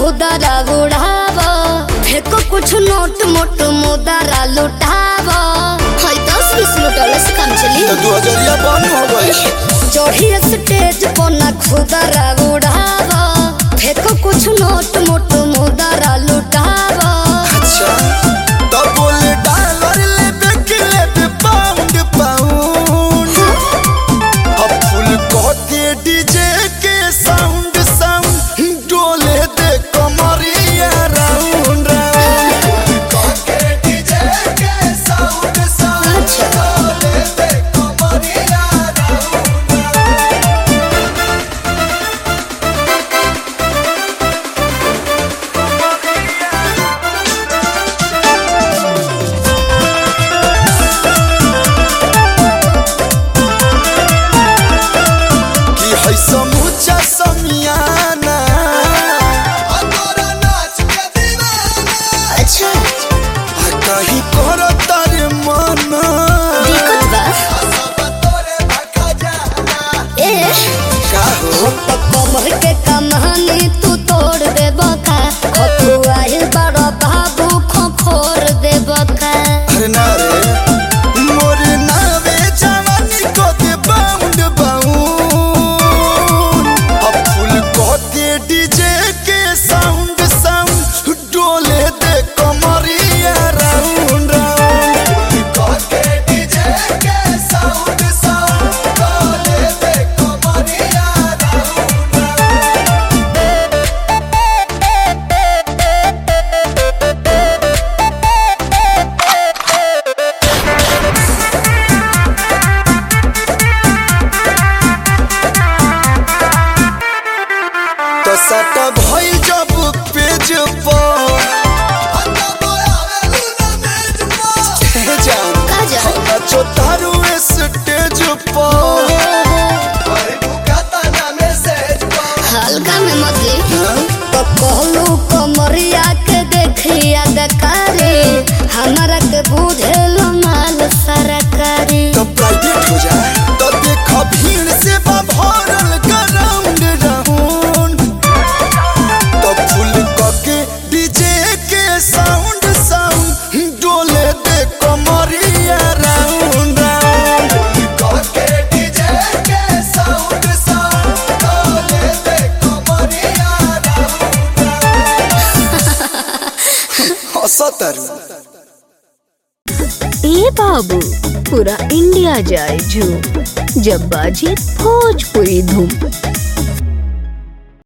खुदरा उड़ाव फेको कुछ नोट मोट मुदरा लुटाव हाय दस बीस लुटावे से काम चली तो दू हजरिया बंद हो गई चढ़ी स्टेज पर ना खुदरा उड़ाव फेको कुछ नोट मोट मुदरा लुटाव अच्छा तो बोले डॉलर ले बेके ले बे पाउंड पाउंड अब फुल कहते डीजे के साउंड साउंड डोले दे कमरिया राउंड राउंड कहते डीजे के साउंड साउंड अच्छा। डोले दे कमरिया राउंड राउंड कि है समूचा समियाना अतोरा नाच के दीवाना अच्छा आ कहीं करो तारे मना दिक्कत बा सब तोरे भखा जाना ए का हो तो कमर के कमानी तू तोड़ दे बका खतुआइल बड़ा बाबू खोखोर दे बका अरे ना रे मोर नावे जवानी को दे बाउंड बाउंड अब फुल को दे डीजे के साउंड साउंड डोले दे कमरिया राउंड राउंड को दे डीजे के साउंड साउंड डोले दे कमरिया राउंड राउंड तो सट भइल जब पेज पर हे जान का जान? नचो तारू स्टेज पर हल्का में मत ले तो कहलू कमरिया के देखिया दकारी हमारा के बुझेल माल सरकारी तो प्राइवेट हो जाए तो देख भीड़ से बा भरल ग्राउंड राउंड तो फुल के डीजे के साउंड साउंड डोले दे कमरिया राउंड राउंड के डीजे के साउंड साउंड डोले दे कमरिया राउंड राउंड हंसतरू ए बाबू पूरा इंडिया जाए झूम जब बाजे भोजपुरी धूम